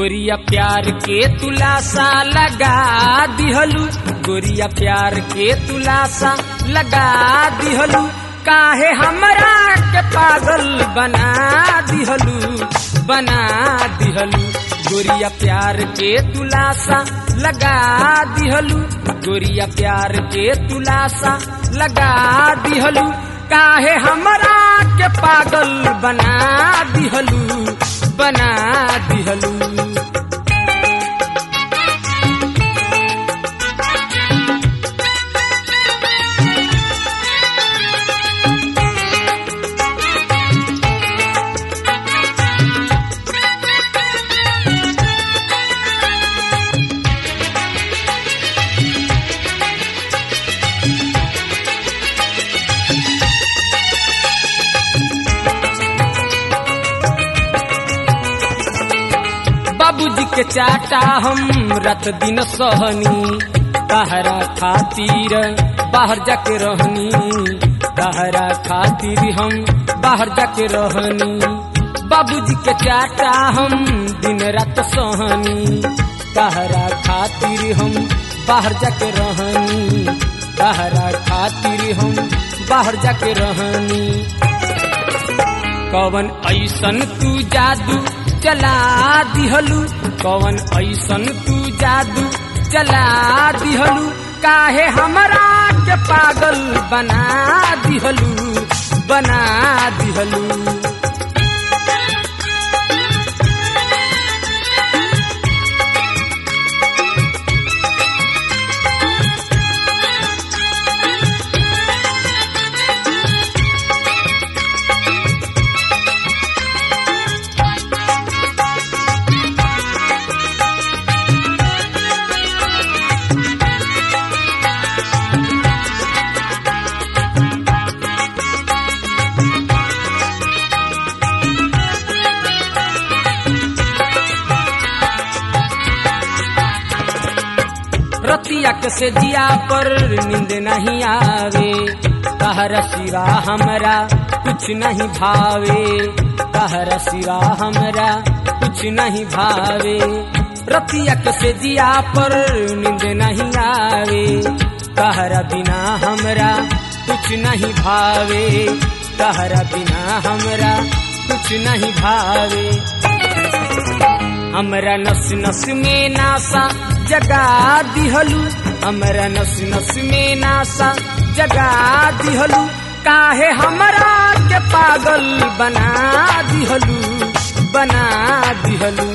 गोरिया प्यार के तुलासा लगा दिहलू गोरिया प्यार के तुलासा लगा दिहलू काहे हमरा के पागल बना दिहलू बना दिहलू गोरिया प्यार के तुलासा लगा दिहलू गोरिया प्यार के तुलासा लगा दिहलू काहे हमरा के पागल बना दिहलू बना दिहलू बाबूजी के चाटा हम रात दिन सहनी तहरा खातिर बाहर जाके रहनी तहरा खातिर हम बाहर जाके रहनी बाबूजी के चाटा हम दिन रात सहनी तहरा खातिर हम बाहर जाके रहनी तहरा खातिर हम बाहर जाके रहनी कवन ऐसन तू जादू चला दिहलू कवन ऐसन तू जादू चला दिहलू काहे हमरा के पागल बना दिहलू बना दिहलू रतिया के से जिया पर नींद नहीं आवे कहर सिवा हमरा कुछ नहीं भावे कहर सिवा हमरा कुछ नहीं भावे रतिया के से जिया पर नींद नहीं आवे कहरा बिना हमरा कुछ नहीं भावे कहरा बिना हमरा कुछ नहीं भावे हमरा नस नस में नासा जगा दिहलू हमरा नस नस में नासा जगा दिहलू काहे हमरा के पागल बना दिहलू बना दिहलू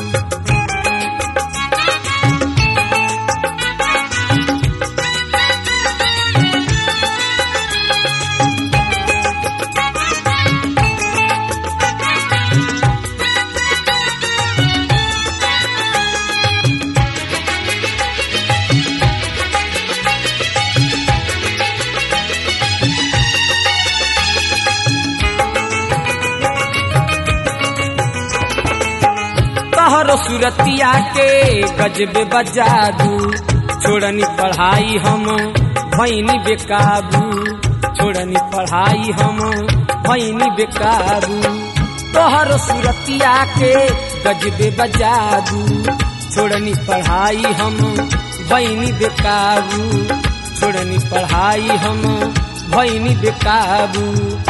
तोहरो सुरतिया के गजबे बजादू छोड़नी पढ़ाई हम भैनी बेकाबू छोड़नी पढ़ाई हम भैनी बेकाबू तोहरो सुरतिया के गजबे बजादू छोड़नी पढ़ाई हम भैनी बेकाबू छोड़नी पढ़ाई हम भैनी बेकाबू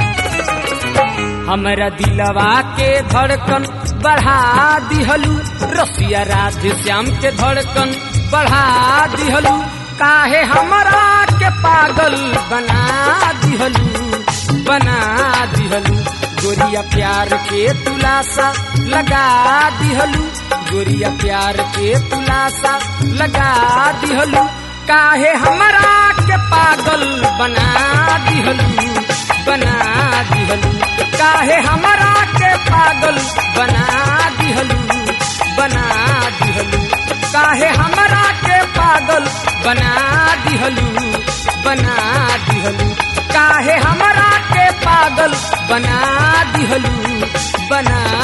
हमरा दिलवा के धड़कन बढ़ा दिहलू रसिया राधे श्याम के धड़कन बढ़ा दिहलू काहे हमरा के पागल बना दिहलू बना दिहलू गोरिया प्यार के तुलासा लगा दिहलू गोरिया प्यार के तुलासा लगा दिहलू काहे हमरा के पागल बना दिहलू बना दिहलू काहे हमरा के पागल बना दिहलू बना दिहलू काहे हमरा के पागल बना दिहलू बना दिहलू काहे हमरा के पागल बना दिहलू बना